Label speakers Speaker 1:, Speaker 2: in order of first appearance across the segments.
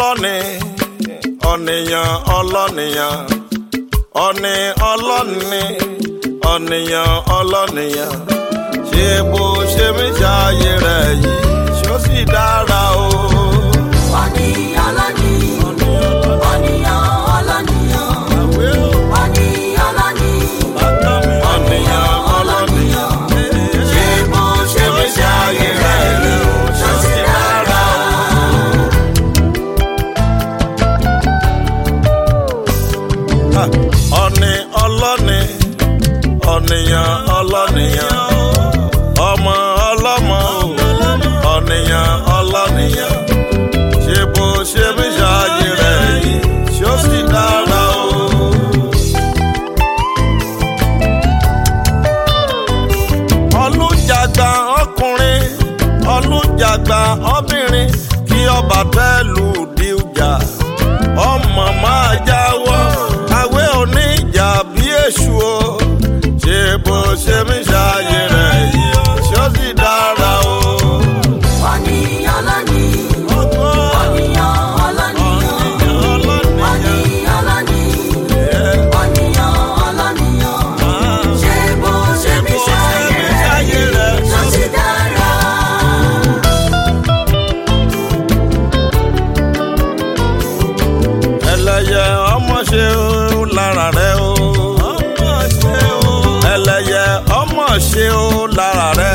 Speaker 1: ọlọ́ni ọ̀nìyàn ọlọ́nìyàn ọ̀nì ọlọ́ni ọ̀nìyàn ọlọ́nìyàn ṣé bó ṣe mí ṣàyè rẹ̀ yìí ṣó sì dára o.
Speaker 2: Ọ̀nì ọlọ́ni, ọ̀nìyàn ọlọ́nìyàn, ọ̀nì ọlọ́ni,
Speaker 1: ọ̀nìyàn ọlọ́nìyàn ṣé bó ṣe mí ṣàyè rẹ̀ yìí ṣó sì dára o. ọ̀nì ọlọ́ni ọ̀nìyàn ọlọ́nìyàn ọmọ ọlọ́mọ ọ̀nìyàn ọlọ́nìyàn ṣé bó ṣe mí ṣáájú rẹ̀ yìí ṣó sì dára o. olùjàgbà ọkùnrin olùjàgbà obìnrin kí ọba tẹ́lù díjà ọmọ máa jáwọ́ àwé oníjà bí èṣù o ṣé bó ṣe mí ṣáájú rẹ̀ yìí ṣó sì dára o.
Speaker 2: ọ̀nì ọlọ́ni, ọ̀nìyàn ọlọ́nìyàn, ọ̀nì ọlọ́ni, ọ̀nìyàn ọlọ́nìyàn. Ṣé bó ṣe mí ṣàyè rẹ̀ ṣó sì dára?
Speaker 1: ẹlẹ́yẹ ọmọ ṣe o lára rẹ o. ẹlẹ́yẹ ọmọ ṣe o lára rẹ.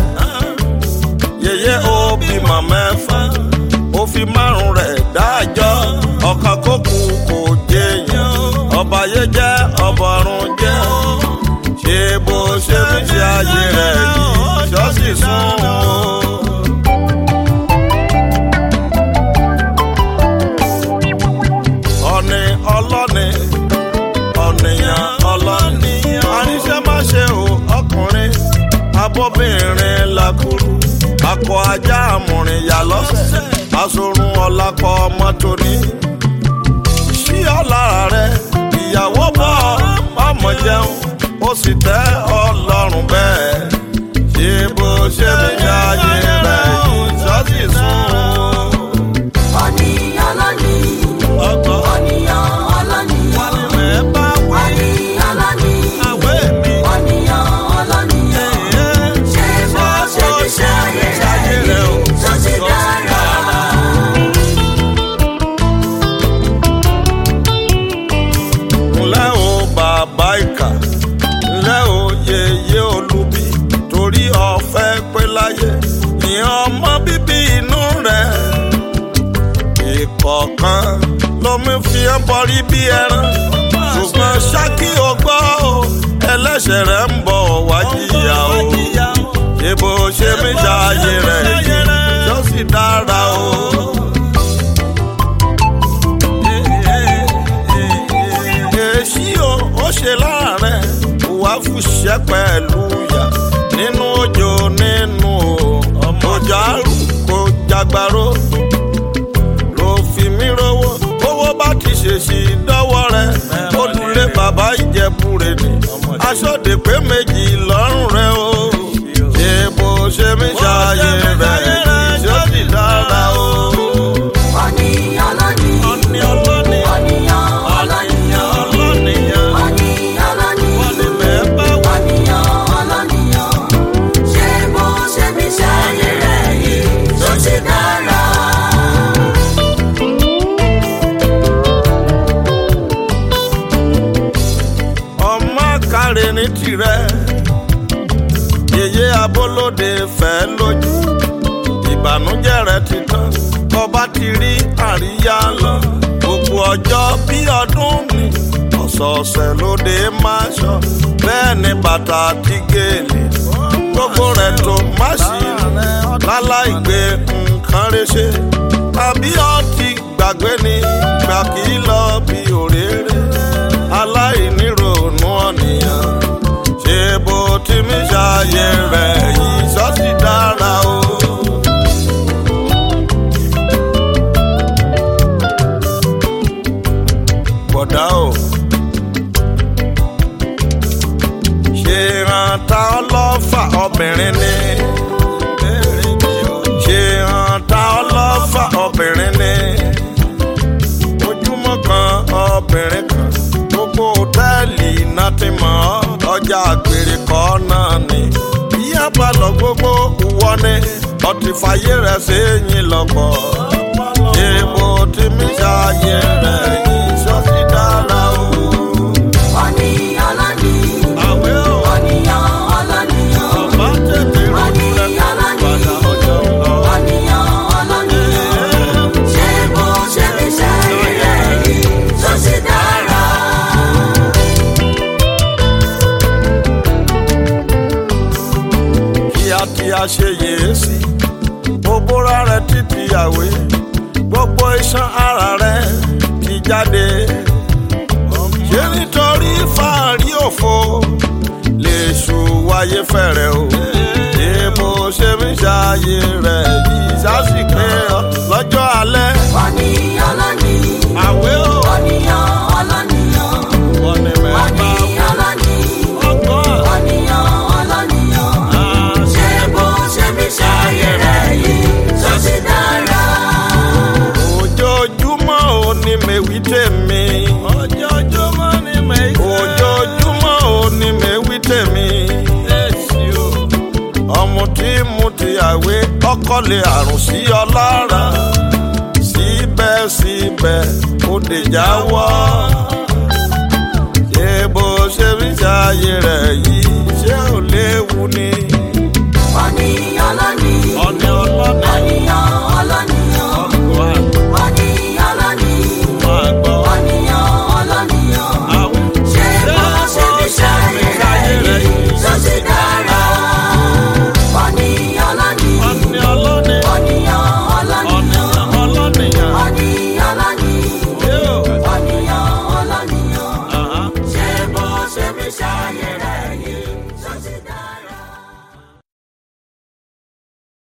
Speaker 1: yèyé o bímọ mẹ́fà ó fi márùn rẹ̀ dájọ́ ọ̀kan kó kú kò jẹyàn ọba yé jẹ́ ọbọ̀rún jẹ́ ṣé bó ṣe fi ṣe ayé rẹ̀ yìí ṣọ́ọ̀ṣì sún o. ọ̀nì ọlọ́ni ọ̀nìyàn ọlọ́ni. àníṣe má ṣe o ọkùnrin abọ́bìnrin lakuru akọ ajá àmùrìn yà lọ́sẹ̀ asorun ọ̀làkọ̀ mọ́tò ní. ṣí ọ̀lára rẹ ìyàwó bọ̀ ọmọ jẹun ó sì tẹ́ ọlọ́run bẹ́ẹ̀ ṣé bó ṣe fi ṣe ayé rẹ̀ yìí ṣọ́ọ̀ṣì sún
Speaker 2: Ọ̀nì ọlọ́ni,
Speaker 1: ọgbọ́n
Speaker 2: ọ̀nìyàn ọlọ́nìyàn,
Speaker 1: ẹ̀ bá wà
Speaker 2: ọ̀nì ọlọ́ni,
Speaker 1: àwẹ̀ mi.
Speaker 2: ọ̀nìyàn ọlọ́nìyàn. Ṣé bó ṣe mí ṣàyè rẹ̀ yìí ṣó sì dára?
Speaker 1: ńlẹ́ o bàbá ìkà ńlẹ́ o yèyé olúbi torí ọ̀fẹ́ pé láyé ìyẹn ọmọ bíbí inú rẹ̀ ìkọ̀ọ̀kan lomi fi ń bọrí bí ẹran ṣùgbọ́n ṣákì ó gbọ́ o ẹlẹ́ṣẹ̀ rẹ̀ ń bọ̀ wá jìyà o ṣé bó ṣe mí ṣàyè rẹ̀ yìí ṣó sì dára o. èsì o ó ṣe láàárẹ̀ wàá fùṣẹ́ pẹ̀lú yà nínú òjò nínú o òjò àrùn kò jagbaro ló fi mí rówó owó bá ti ṣèṣì dọ́wọ́ rẹ̀ olùlé bàbá ìjẹ̀bù rẹ̀ ni aṣọ́de pé méjì lọ́rùn rẹ̀ o ṣé bó ṣe mí ṣàyè rẹ̀ ṣó sì dára o.
Speaker 2: Ọ̀nì ọlọ́ni,
Speaker 1: ọ̀nì ọlọ́ni
Speaker 2: ọ̀nìyàn ọlọ́nìyàn,
Speaker 1: ọlọ́nìyàn
Speaker 2: ọ̀nì ọlọ́ni,
Speaker 1: wọ́n ní mẹ́ẹ́ bá wà.
Speaker 2: ọ̀nìyàn ọlọ́nìyàn. Ṣé bó ṣe mí ṣàyè rẹ̀ yìí ṣó sì dára?
Speaker 1: ọmọ káre ní tirẹ̀ yèyé abolóde fẹ́ lójú ìbànújẹ́ rẹ̀ ti tán ọba ti rí àríyá lọ gbogbo ọjọ́ bí ọdún mi ọ̀sọ̀ọ̀sẹ̀ lóde máa ṣọ bẹ́ẹ̀ ni bàtà àti gèlè gbogbo rẹ̀ tó má sí láláì gbé nǹkan rẹ̀ ṣe tàbí ọtí gbàgbé ni gbà kí lọ bí òréré aláìníròónú ọ̀nìyàn ṣé bó ti mí ṣàyè rẹ̀ yìí ṣọ́ọ̀ṣì dára o. bọ̀dá o ṣe rántá ọlọ́fà obìnrin ni ṣe rántá ọlọ́fà. mọ̀ ọ́ ọjà àgbèrè kọ́ náà ni bí abalọ̀ gbogbo wọ ni ọtí fàyè rẹ̀ sẹ́yìn lọ́pọ̀ èèbò tí mi ṣàyè rẹ̀ yìí ṣọ́sí dára o.
Speaker 2: Ọ̀nìyàn ọlọ́ni,
Speaker 1: àwẹ̀ ò
Speaker 2: ọ̀nìyàn ọlọ́nìyàn.
Speaker 1: ọ̀bá tètè rọ́ọ̀dù lẹ́nu padà ọjọ́ lọ.
Speaker 2: Ọ̀nìyàn ọlọ́nìyàn. Ṣé bó ṣe fi ṣayé rẹ̀ yìí tó ṣe dára?
Speaker 1: kíá tí a ṣe yèé sí òbúra rẹ̀ títí àwé gbogbo iṣan ara rẹ̀ ti jáde ṣé nítorí fàárí òfo lè ṣù wáyé fẹ̀rẹ̀ o èèbò ṣe mí ṣàyè rẹ̀ yìí sásìkè lọ́jọ́ alẹ́
Speaker 2: Ọ̀nìyàn ọlọ́ni,
Speaker 1: àwé o
Speaker 2: ọ̀nìyàn ọlọ́nìyàn.
Speaker 1: wọ́n ní mẹ́ta
Speaker 2: Ọ̀nìyàn ọlọ́ni,
Speaker 1: ọgbọ́n
Speaker 2: ọ̀nìyàn ọlọ́nìyàn.
Speaker 1: àṣẹ.
Speaker 2: Ṣé bó ṣe fi ṣayé rẹ̀ yìí tó ṣe dára?
Speaker 1: ojoojúmọ́ ò ní mèwí tèmi. ojoojúmọ́ ní mèwí tèmi. ojoojúmọ́ ò ní mèwí tèmi. ọmọ tí mo ti àwé ọkọ lè àrùn sí ọ lára. síbẹ̀síbẹ̀ ó dè jáwọ́. ṣé bó ṣe fi ṣàyè rẹ̀ yìí ṣé ò léwu ni.
Speaker 2: Ọ̀nìyàn ọlọ́ni,